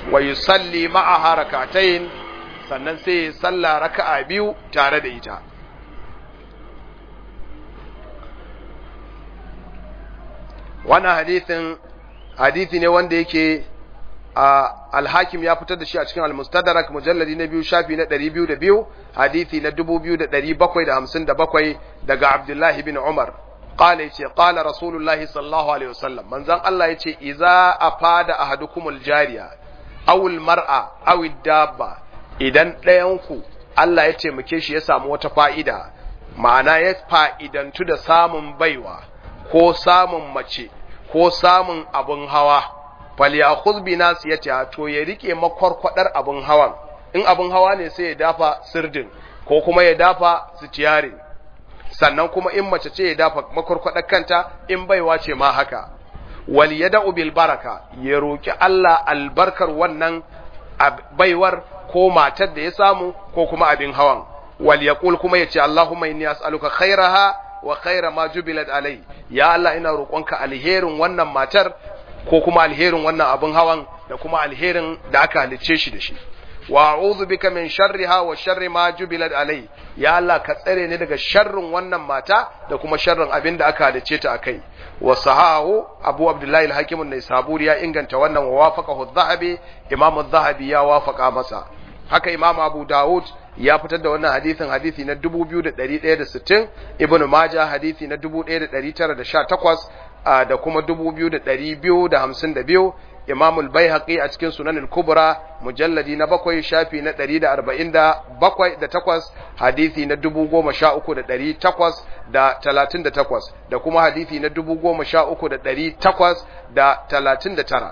wa yusalli ma'aha rak'atayn sannan sai ya salla raka'a biyu tare da ita wannan hadithin hadithi ne wanda yake alhakim ya fitar da shi a cikin almustadrak mujalladi na biyu shafi na ɗari biyu da biyu hadithi na dubu biyu da ɗari bakwai da hamsin da bakwai daga abdullahi bin umar qala yace qala rasulullahi sallallahu alaihi wasallam manzon Allah yace idza afada ahadukumul jariya aw al mar'a aw dabba idan ɗayan ku Allah ya taimake shi ya samu wata fa'ida ma'ana ya fa'idantu da samun baiwa ko samun mace ko samun abin hawa falyakhudh bi nasiyati to ya rike makwarkwadar abin hawan in abin hawa ne sai ya dafa sirdin ko kuma ya dafa sitiyari sannan kuma in mace ce ya dafa makwarkwadar kanta in baiwa ce ma haka wal yad'u bil baraka ya roki Allah albarkar wannan baiwar ko matar da ya samu ko kuma abin hawan wal yaqul kuma yace Allahumma inni as'aluka khairaha wa khaira ma jubilat alai ya Allah ina roƙonka alherin wannan matar ko kuma alherin wannan abin hawan da kuma alherin da aka halicce shi da shi wa a'udhu bika min sharriha wa sharri ma jubilat alai ya Allah ka tsare ni daga sharrin wannan mata da kuma sharrin abin da aka halicce ta akai wa sahahu abu abdullahi al-hakim an-naisaburi ya inganta wannan wa wafaqahu adh-dhahabi imam adh-dhahabi ya wafaqa masa haka imam abu daud ya fitar da wannan hadisin hadisi na 2160 ibnu majah hadisi na 1918 da kuma 2252 imam al-baihaqi a cikin sunan al-kubra mujalladi na bakwai shafi na 147 da takwas hadisi na 13838 da kuma hadisi na 13839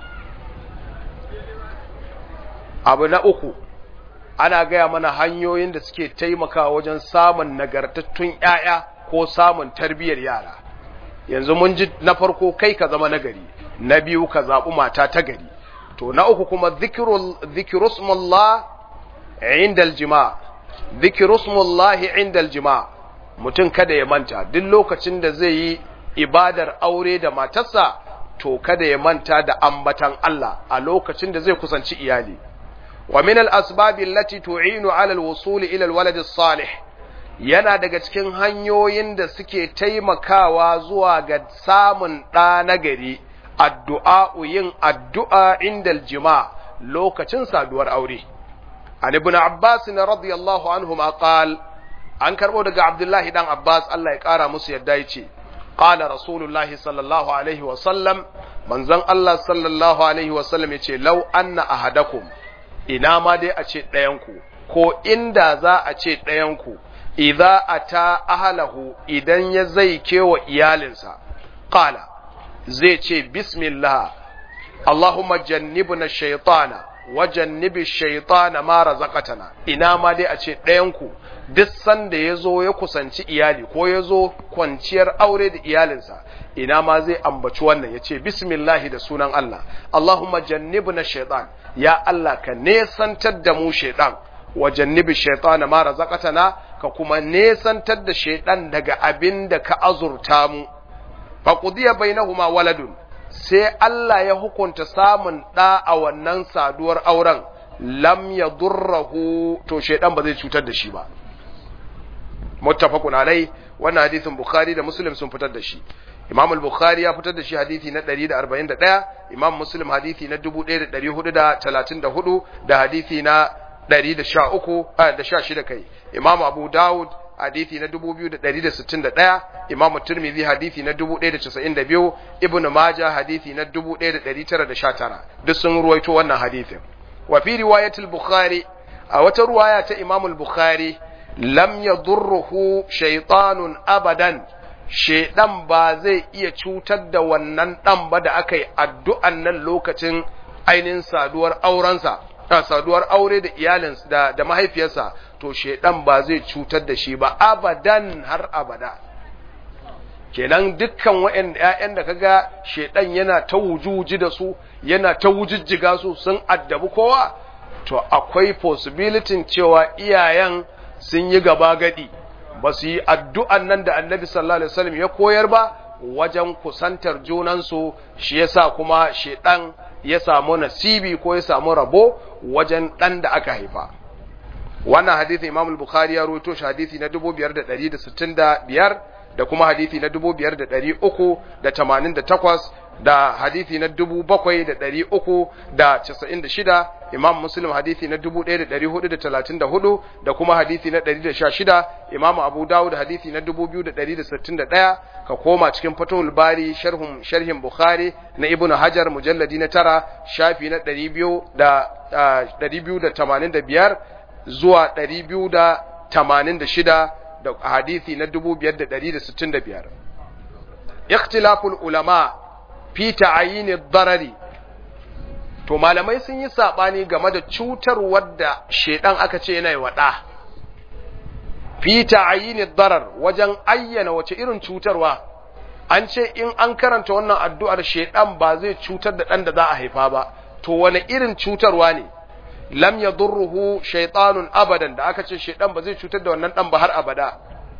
abu na uku ana gaya mana hanyoyin da suke taimakawa wajen samun nagartattun ‘ya'ya ko samun tarbiyyar yara yanzu mun ji na farko kai ka zama nagari na biyu ka zaɓi mata ta gari to na uku kuma zikirusmullah indal jima zikirusmullah indal jima mutum kada ya manta duk lokacin da zai yi ibadar aure da matarsa to kada ya manta da ambatan Allah a lokacin da zai kusanci iyali ومن الأسباب التي تعين على الوصول إلى الولد الصالح yana daga cikin hanyoyin da suke taimakawa zuwa ga samun ɗa nagari addu'a yin addu'a inda jima lokacin saduwar aure. An ibn Abbas na radiyallahu anhu ma qal an karɓo daga Abdullahi ɗan Abbas Allah ya ƙara musu yadda ya ce, Ƙala Rasulullahi sallallahu Alaihi wasallam, manzon Allah sallallahu Alaihi wasallam ya ce, Lau anna ahadakum ina ma dai a ce ɗayanku, ko inda za a ce ɗayanku, idza a ta ahalahu idan ya zai kewa iyalinsa, ƙala, zai ce, Bismillah, Allahumma jannibna shaitana, wa jannibi shaitana ma razaqatana ina ma dai a ce ɗayanku, duk sanda ya zo ya kusanci iyali ko ya zo kwanciyar aure da iyalinsa, ina ma zai ambaci wannan ya ce, Bismillahi da sunan Allah, Allahumma jannibna shaitan, ya Allah ka nesantar da mu shaitan wa jannibi shaitana ma razaqatana ka kuma nesantar da shaitan daga abin da ka azurta mu fa qudiya bainahuma waladun sai Allah ya hukunta samun da a wannan saduwar auren lam yadurruhu to shaitan ba zai cutar da shi ba muttafaqun alai wannan hadisin bukhari da muslim sun fitar da shi Imam al-Bukhari ya fitar da shi hadisi na 141, Imam Muslim hadisi na 1434 da hadisi na 113 da 16 kai. Imam Abu Dawud hadisi na 2161, Imam Tirmidhi hadisi na 1092, Ibn Majah hadisi na 1919. Duk sun ruwaito wannan hadisin. Wa fi riwayatul Bukhari a wata ruwaya ta Imam al-Bukhari lam yadurruhu shaytanun abadan shaidan ba zai iya cutar da wannan ɗan ba da aka yi addu'an nan lokacin ainihin saduwar aurensa, saduwar aure da iyalinsa da, da mahaifiyarsa, to shaidan ba zai cutar da shi ba abadan har abada. Kenan dukkan wa'yan ‘ya'yan da kaga shaidan yana ta wujuji da su, yana ta wujijjiga su sun addabi kowa, to akwai possibility cewa iyayen sun yi gaba gadi. ba su yi addu'an nan da annabi sallallahu Alaihi wasallam ya koyar ba wajen kusantar junansu shi yasa kuma shaidan ya samu nasibi ko ya samu rabo wajen ɗan da aka haifa wannan hadithi imam al-bukhari ya rawaito shi hadithi na 5165 da kuma hadithi na 5388 da hadithi na 7396 imam muslim hadithi na 1434 da kuma hadithi na 116 imam abu dawud hadithi na 2161 ka koma cikin fatul bari sharhum sharhin bukhari na ibnu hajar mujalladi na tara shafi na 200 da 285 zuwa 286 da hadithi na 5165 ikhtilaful ulama fi ta'ayini darari to malamai sun yi sabani game da cutarwar da shedan aka ce yana wada fi ta'ayini darar wajen ayyana wace irin cutarwa an ce in an karanta wannan addu'ar shedan ba zai cutar da dan da za a haifa ba to wani irin cutarwa ne lam yadurruhu shaytanun abadan da aka ce shedan ba zai cutar da wannan dan ba har abada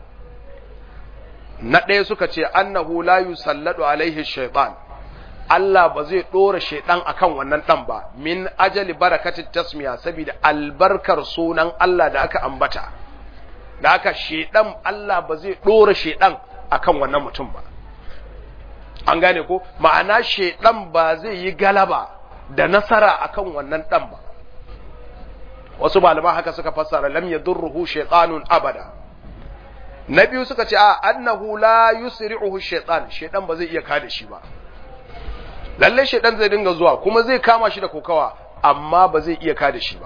na ɗaya suka ce annahu la yusalladu alaihi shaytan Allah ba zai ɗora shaiɗan akan wannan ɗan ba, min ajali barakatin tasmiya saboda albarkar sunan Allah da aka ambata, da aka shaiɗan Allah ba zai ɗora shaiɗan akan wannan mutum ba. An gane ko, ma'ana shaiɗan ba zai yi galaba da nasara akan wannan ɗan ba. Wasu malaman haka suka fassara lam yadurruhu shaitanun abada. Na biyu suka ce a annahu la yusri'uhu shaitan, shaiɗan ba zai iya kada shi ba. lalle shaidan zai dinga zuwa kuma zai kama shi da kokawa amma ba zai iya kada shi ba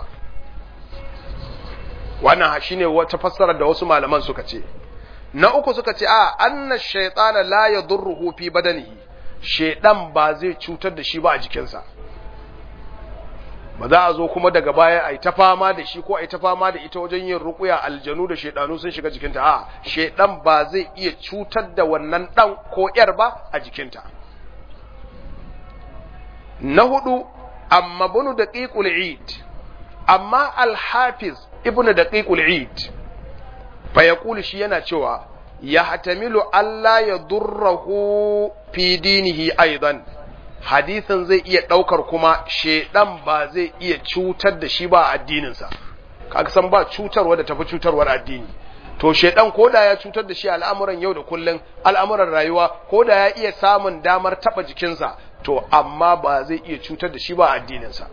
wannan shine wata fassara da wasu malaman suka ce na uku suka ce a anna shaytana la yadurruhu fi badanihi shaidan ba zai cutar da shi ba a jikinsa ba za a zo kuma daga baya a yi ta fama da shi ko a yi ta fama da ita wajen yin rukuya aljanu da shaidanu sun shiga jikinta a shaidan ba zai iya cutar da wannan dan ko yar ba a jikinta na hudu amma bunu da ƙiƙul eid amma alhafiz ibnu da ƙiƙul eid fa ya shi yana cewa ya hatamilu Allah ya durrahu fi dinihi aidan hadisin zai iya ɗaukar kuma shaidan ba zai iya cutar da shi ba a addininsa kaga san ba cutarwa da tafi cutarwar addini to shaidan koda ya cutar da shi al'amuran yau da kullun al'amuran rayuwa koda ya iya samun damar taba jikinsa to amma ba zai iya cutar da shi ba addininsa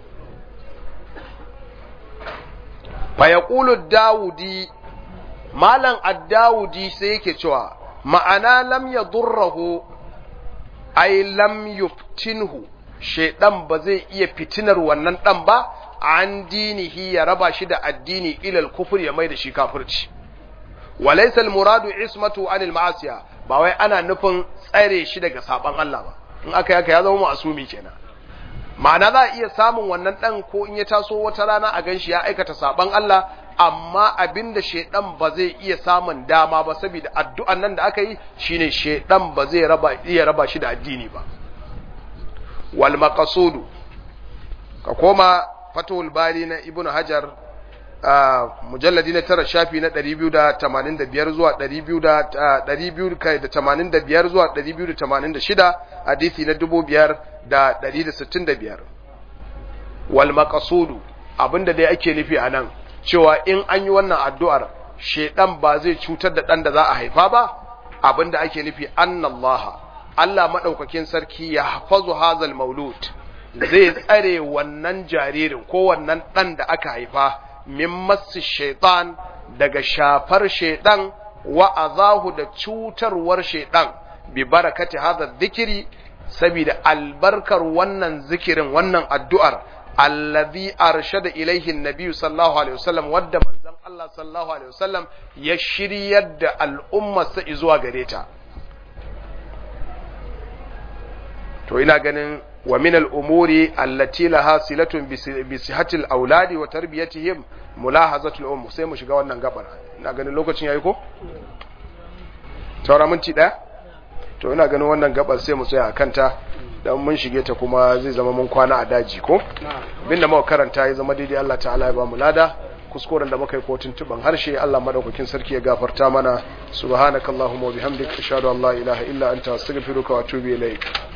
fa yaqulu daudi malam ad-daudi sai yake cewa ma'ana lam yadurruhu ay lam yuftinhu shaidan ba zai iya fitinar wannan dan ba an dinihi ya raba shi da addini ilal kufur ya mai da shi kafirci walaysa al-muradu ismatu anil ma'asiya ba wai ana nufin tsare shi daga saban Allah ba in aka yaka ya zama ma'asumi kenan ma'ana za a iya samun wannan dan ko in ya taso wata rana a ganshi ya aikata saban Allah amma abinda shedan ba zai iya samun dama ba saboda addu'an nan da aka yi shine shedan ba zai raba iya raba shi da addini ba wal maqsudu ka koma fatul bari na ibnu hajar mujalladi na tara shafi na 285 zuwa 285 zuwa 286 hadisi na 5165 wal maqsudu abinda dai ake nufi a nan cewa in an yi wannan addu'ar shedan ba zai cutar da dan da za a haifa ba abinda ake nufi annallaha Allah madaukakin sarki ya hafazu hazal maulud zai tsare wannan jaririn ko wannan dan da aka haifa min masu shaitan daga shafar shaitan wa azahu da cutarwar shaitan bi barakati hadha dhikri saboda albarkar wannan zikirin wannan addu'ar allazi arshada ilaihi annabi sallallahu alaihi wasallam wadda manzon Allah sallallahu alaihi wasallam ya shiryar da al'ummar sa zuwa gare ta to ina ganin wa min al-umuri allati laha silatun bi sihhati al-auladi wa tarbiyatihim mulahazatu al-um sai mu shiga wannan gabar ina ganin lokacin yayi ko saura minti daya to ina ganin wannan gabar sai mu tsaya akan ta dan mun shige ta kuma zai zama mun kwana a daji ko abinda muka karanta ya zama daidai Allah ta'ala ya ba mu lada kuskuren da muka yi ko tuntuban harshe Allah madaukakin sarki ya gafarta mana subhanakallahumma wa bihamdika ashhadu an la ilaha illa anta astaghfiruka wa atubu ilaik